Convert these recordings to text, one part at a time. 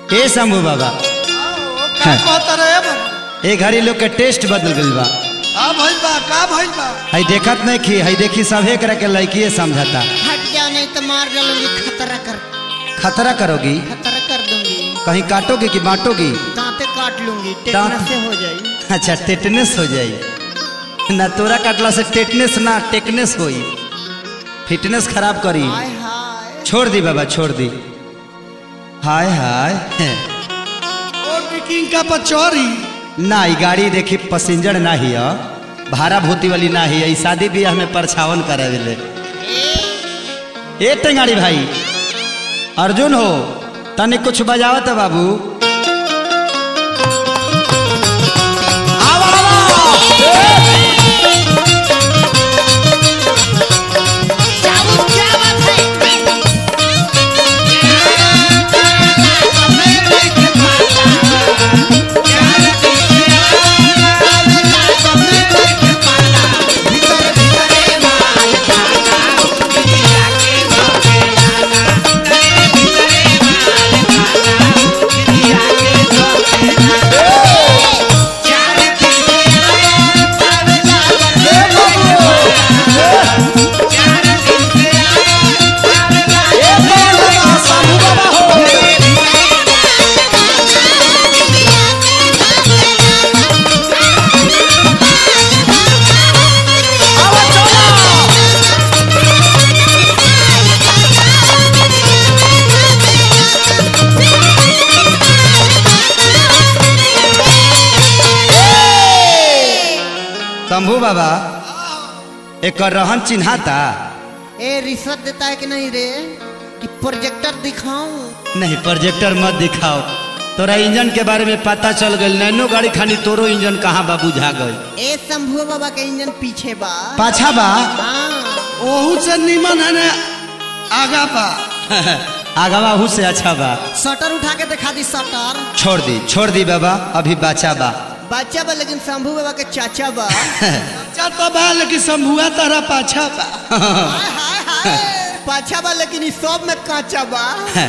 ए शंभू बाबा का कहता रहे बाबू ए घड़ी लोग के टेस्ट बदल गइल बा का भइल बा का भइल बा हई देखत नहीं खी हई देखी सभे करे के लड़कीए समझता हट जा नहीं तो मार डालूंगी खतरा कर खतरा करोगी खतरा कर दूंगी कहीं काटोगी कि बांटोगी दांते काट लूंगी दांत? टेटनस से हो जाई अच्छा टेटनेस हो जाई ना तोरा काटला से टेटनेस ना टेकनेस होई फिटनेस खराब करी हाय हाय छोड़ दी बाबा छोड़ दी हाय हाय हैं। और बिकिंग का पचौरी ना ई गाड़ी देखी पैसेंजर ना ही है भाड़ा भूती वाली ना ही है ई शादी ब्याह में परछावन करावेले ए टेंगाड़ी भाई अर्जुन हो तने कुछ बजावत है बाबू आवा, आवा। शंभू बाबा एक रहन चिन्हाता ए रिश्वत देता है कि नहीं रे कि प्रोजेक्टर दिखाऊं नहीं प्रोजेक्टर मत दिखाओ तोरा इंजन के बारे में पता चल गई नैनो गाड़ी खानी तोरो इंजन कहाँ बा बुझा गई ए शंभू बाबा के इंजन पीछे बा पाछा बा हाँ ओहू से निमन है ने आगा बा आगवा हु से अच्छा बा शटर उठा के दिखा दी शटर छोड़ दी छोड़ दी बाबा अभी बाचा बा बच्चा बा लेकिन शंभू बाबा के चाचा बा अच्छा तो बा लेकिन शंभुआ तारा पाछा बा हाय हाय हाय पाछा बा लेकिन इस सब में काचा बा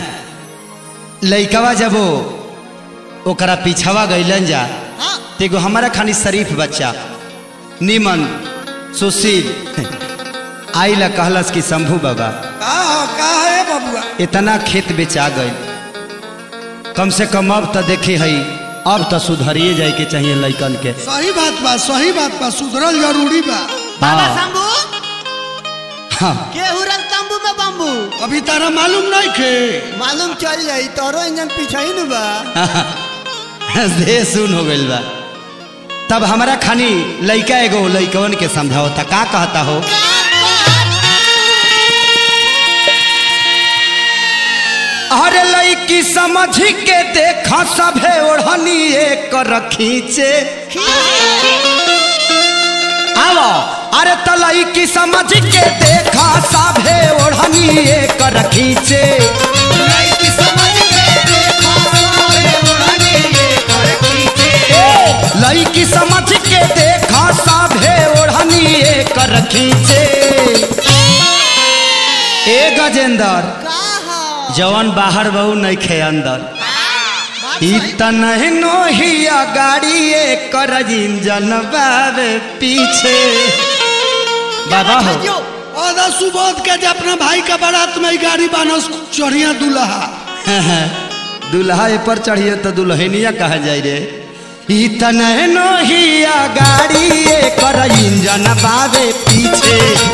लइकवा जब वो ओकरा पीछावा गइलन जा हाँ तेगो हमारा खानी शरीफ बच्चा निमन सुशील आई ला कहलस कि शंभू बाबा का हो का है बबुआ इतना खेत बेचा गई कम से कम अब तो देखे हई अब तो सुधरिए जाए के चाहिए लइकन के सही बात बा सही बात बा सुधरल जरूरी बा बाबा हाँ। शंभू हाँ के हुरल तंबू में बम्बू अभी तारा मालूम नहीं खे मालूम चल जाई तोरो इंजन पीछे ही न बा दे सुन हो गइल बा तब हमारा खानी लइका एगो लइकवन के समझावता का कहता हो अरे लइकी समझ के देखा सभे ओढ़नी एक रखीचे आवो अरे तलई की समझ के देखा सभे ओढ़नी एक रखीचे लई की समझ के देखा सभे ओढ़नी एक रखीचे ए गजेंद्र का हो जवन बाहर बहु नहीं खे अंदर बात सही इतना नोहिया गाड़ी कर इंजन बाबे पीछे बाबा हो जो और सुबोध के जे अपना भाई का बारात में ही गाड़ी बानस चढ़िया दुल्हा दुल्हा ए पर चढ़िए तो दुल्हनिया कहा जाए रे इतना नोहिया गाड़ी कर इंजन बाबे पीछे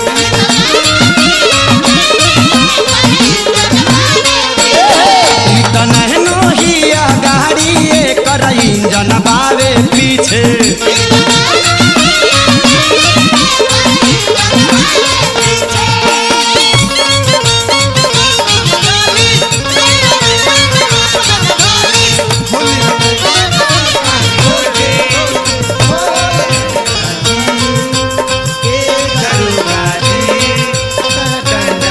इतना नोहिया गाड़ी कर इंजन बाबे पीछे ए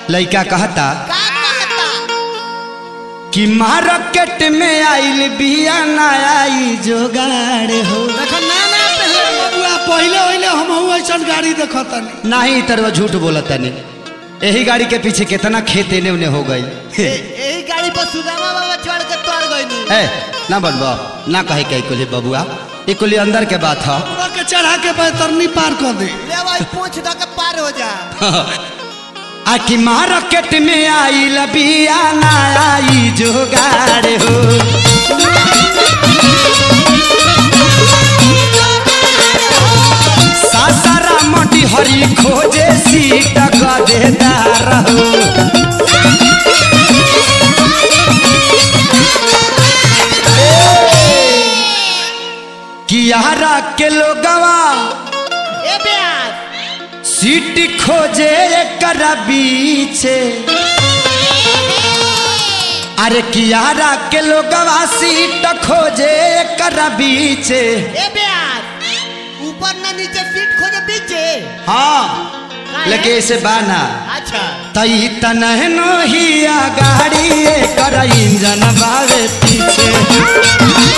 लड़का कहता का कहता कि मार्केट में आइल बिया नया ई जोगाड़ हो देखो ना ना पहले बबुआ पहले पहले हम ऐसा गाड़ी देखतनी नहीं तरवा झूठ बोलत तनी यही गाड़ी के पीछे कितना खेत एने उने हो गई यही गाड़ी पर सुदामा बाबा चढ़ के तोड़ गई ए ना बनबो ना कहे के कुली बबुआ ये कुली अंदर के बात है पूरा के चढ़ा के बैतरनी पार कर दे ले भाई पूछ द के पार हो जा आ कि मार्केट में आइल बिया नया ई जोगाड़ हो सासारा मटी हरी खोजे सीट गदेदार हो कियारा के लोगवा ए ब्यास सीट खोजे कर बीचे अरे कियारा के लोगवा सीट खोजे कर बीचे ए ब्यास ऊपर ना नीचे सीट खोजे पीछे हाँ लेकिन ऐसे बाना अच्छा तई तनहनो ही गाड़ी कर इंजन बावे पीछे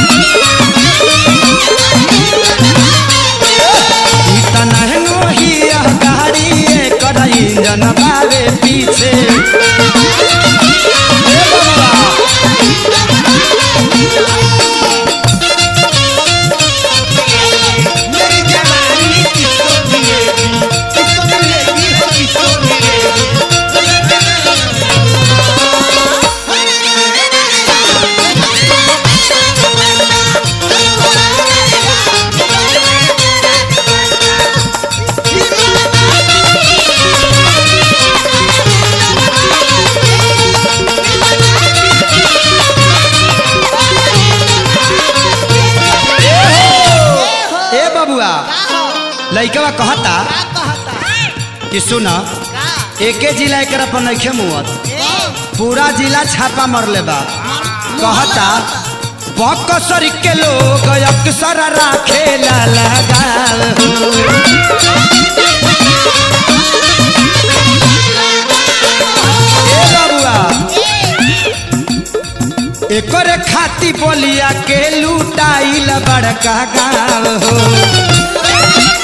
ई तनहनो ही गाड़ी कर इंजन बावे पीछे ए बबुआ, मेरी जवानी किसको मिलेगी किसको मिलेगी हो किसको मिलेगी ए बबुआ का हो लइकवा कहता का कहता कि सुन का एके जिला एक पर नइखे मुवत ए पूरा जिला छापा मरले बा कहता बकसर के लोग अक्सर राखे ला लगाव हो ए बबुआ एकर खाती बोलिया के लुटाइल बड़का गाँव हो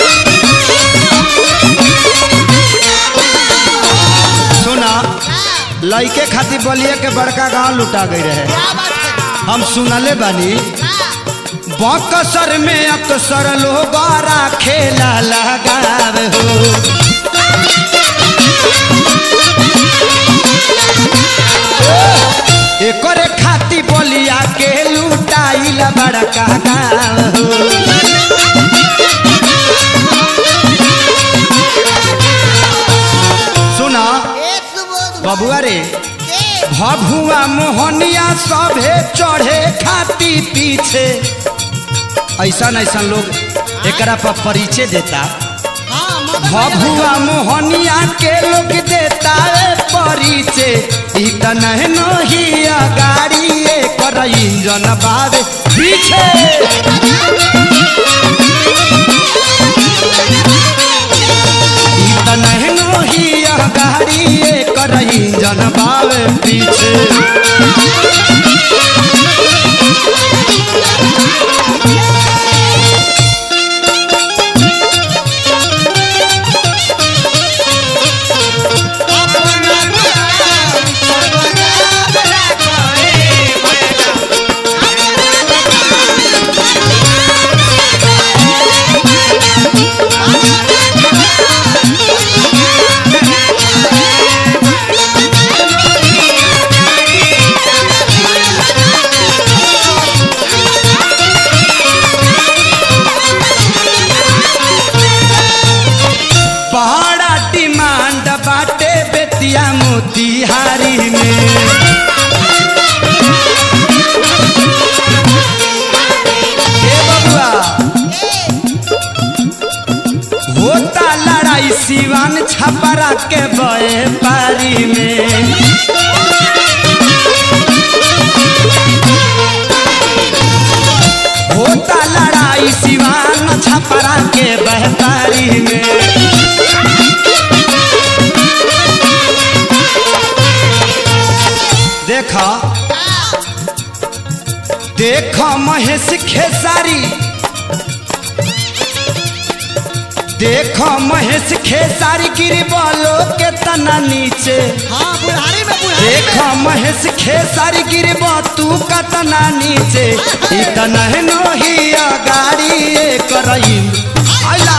सुना लइके खाती बोलिया के बड़का गांव लुटा गई रहे क्या बात है हम सुनले बानी बकसर में अक्सर लोग खेला लगाव हो एकरे खाती बोलिया के लुटाइल बड़का गाँव हो सुना ए सुबोध बबुआ रे ए भभुआ मोहनिया सभे चढ़े खाती पीछे ऐसा ऐसा लोग एकरा पर परिचय देता हां मदन भभुआ मोहनिया के लोग देता है परिचय ई त नहनो ही गाड़ी कर इंजन बावे पीछे ई त नहनो ही गाड़ी कर इंजन बावे पीछे बड़ा डिमांड बाटे बेतिया मोतिहारी में ए बबुआ होता लड़ाई सिवान छपरा के बए पारी में होता लड़ाई सिवान छपरा के बहतारी में देखा देखा महेश खेसारी देखा महेश खेसारी गिरी बोलो के तना नीचे हाँ बुढ़ारी में बुढ़ारी देखा महेश खेसारी गिरी तू कतना नीचे इतना है नोहिया गाड़ी करई आइला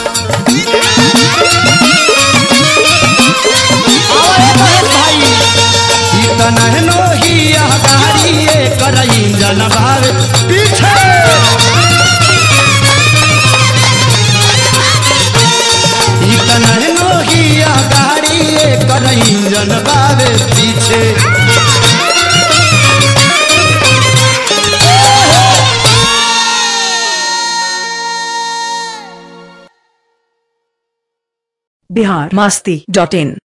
आओ ए महेश भाई इतना है नोहिया गाड़ी करई जनबावे पीछे इतना है नोहिया गाड़ी करई जनबावे पीछे बिहार मास्ती डॉट इन